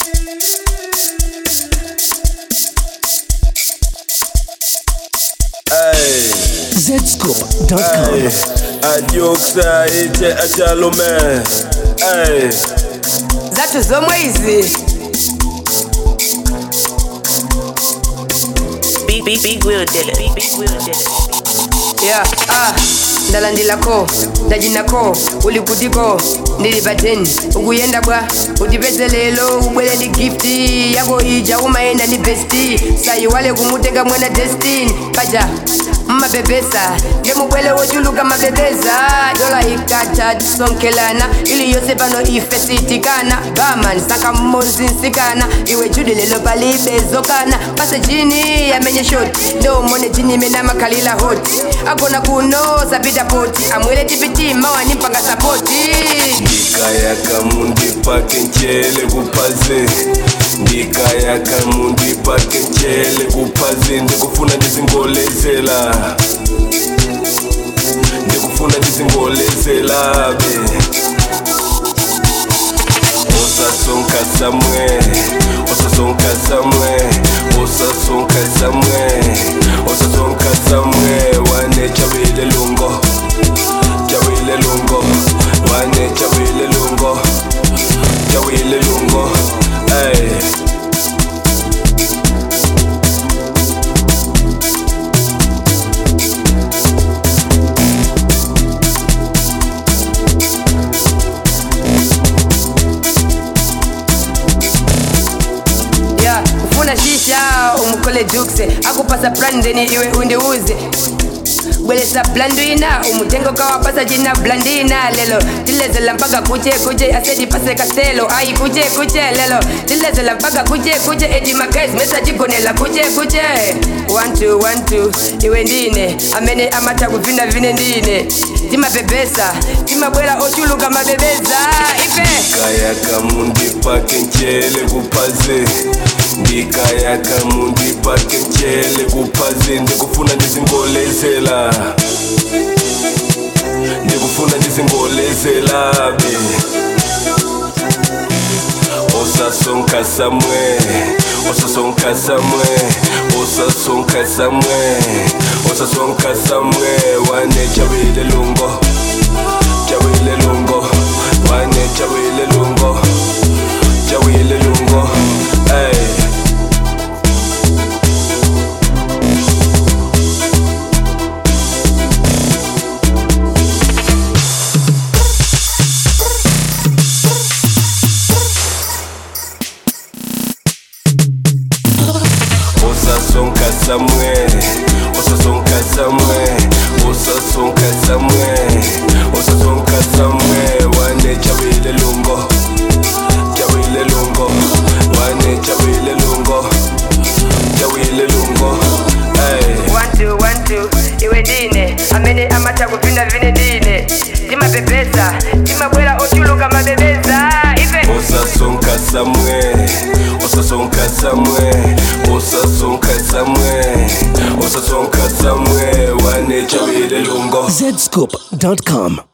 Hey, Zscoop.com. hey, adioksa ite achalume. Hey, zathu zomwe izi Big, big, big Will did it. Big, big Will did it. ya ah ndalandilako ndajinako uli kutiko ndili pateni ukuyenda bwa utipeze lelo ubwere ndi gifti yako ija umayenda ndi besti sayiwale kumutenga mwana destin paja mmapepesa ndemubwele wochuluka mapepeza dola ikata tisonkelana ili yonse pano ife sitikana baman saka mmozi nsikana iwe judi lelo palibe zokana pase jini yamenye shoti ndomone jini imene makhalila hoti agona kuno sapita poti amwele tipiti mawani mpanga sapoti ndikayaka mundipake nchele kupaze ndikayaka mundipake nchele kupaze ndikufuna ndizingolezela ndikufuna ndizingolezela be osasonka samwe osasonka samwe osasonka samwe osasonka samwe wane chabile lungo chabile lungo wane chabile lungo chabile lungo ay ya ufuna shisha umukole jukse akupasa plan ndeni iwe undiuze bwelesa blandwina umutengo kawapasa jina blandina lelo tilezela mpaka kuche kuche asedi pase kastelo ai kuche kuche lelo tilezela mpaka kuche kuche edi magais mesa jigonela kuche kuche wantu wantu iwe ndine amene amata kuvina vine ndine timapepesa timabwera ochuluka mabebeza ife ndikayaka mundipake nchele kupaze ndikayaka mundipake nchele kupaze ndikufuna ndizingolezela ndikufuna ndizingolezela be osasonka samwe osasonka samwe osasonka samwe osasonka samwe wane chabile lungo chabile lungo wane chabile lungo chabile lungo ay osasonka samwe osasonka samwe osasonka samwe osasonka samwe wane chabile lungo chabile lungo wane chabile lungo chabile lungo ay wantu wantu iwe ndine amene amata kupinda vine ndine timapepesa timabwera ochuluka mabebeza ife osasonka samwe osasonka samwe osasonka samwe osasonka samwe wane chabile lungo Zscoop.com.